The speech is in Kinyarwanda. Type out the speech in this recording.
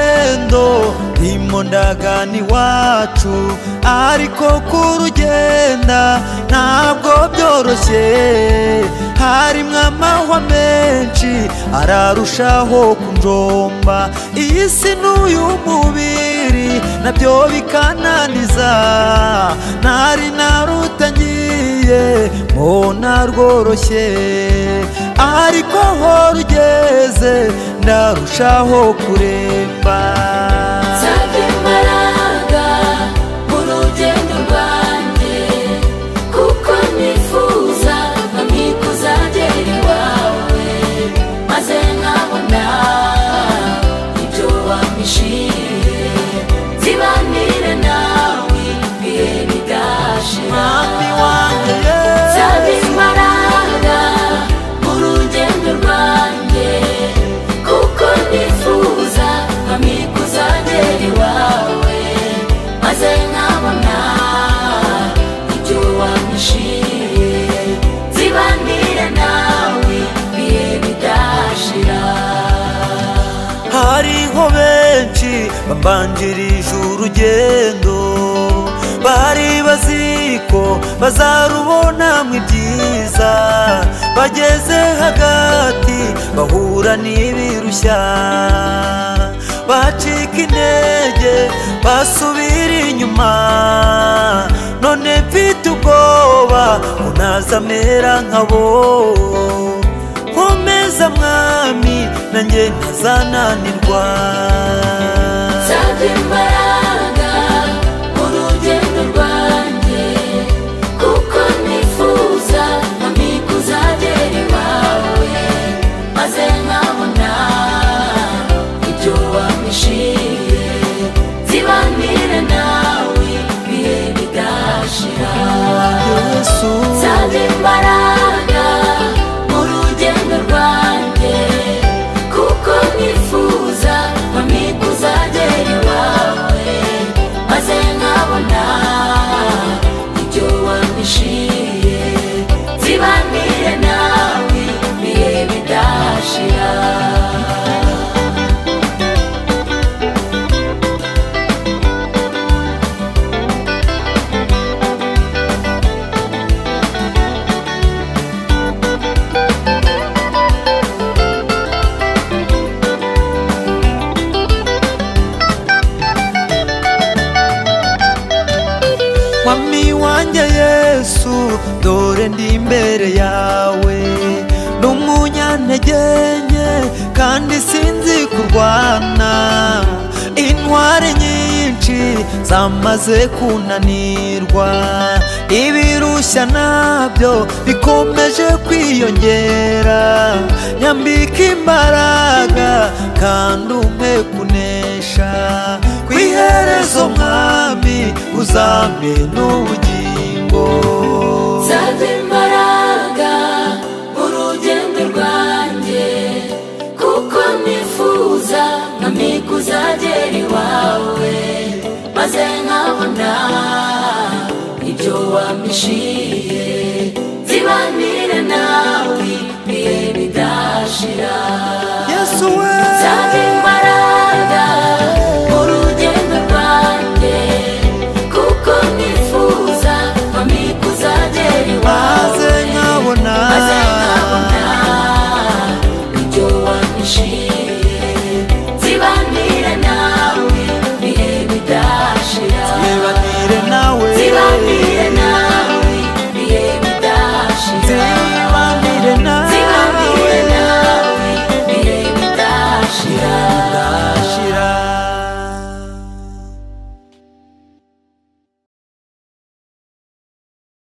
rugendo ntimo ndagana iwacu ariko kurugenda ntabwo byoroshye harimo amahwa menshi ararushaho kunjomba iyi si n'uyu mubiri nabyo bikananiza ntari narutangiye mbona rworoshye ariko ho rugeze ndarushaho kuremba nsabye imbaraga mu rugendo rwanjye kuko nifuza bamwe kuzagera iwawe maze nkabona ibyo wampishiye zibanire nawe ibihe bigashira Mwami wanjye Yesu. Nsabe imbaraga mu rugendo rwanjye kuko nifuza hamwe kuzagera iwawe maze nkabona ibyo wampishiye zibanire nawe ibihe bidashira hariho benshi bambanjirije urugendo bari bazi ko bazarubonamo ibyiza bageze hagati bahura n'ibirushya bacika intege basubira inyuma none mfite ubwoba unazamera nkabo komeza mwami nanjye ntazananirwa Nsabe imbaraga mu rugendo rwanjye kuko nifuza hamwe kuzagera iwawe maze nkabona ibyo wampishiye zibanire nawe ibihe bidashira yesu Nsabye imbaraga mu rugendo rwanjye kuko nifuza hamwe kuzagera iwawe maze nkabona ibyo wampishiye zibanire nawe ibihe bidashira mwami wanjye yesu dore ndi imbere yawe ni umunyantege nke kandi sinzi kurwana intwari nyinshi zamaze kunanirwa ibirushya nabyo bikomeje kwiyongera nyambika imbaraga kandi umpe kunesha ku iherezo mwami uzampe n'ubugingo Nsabe imbaraga mu rugendo rwanjye kuko nifuza nkamwe kuzagera iwawe maze nkabona ibyo wampishiye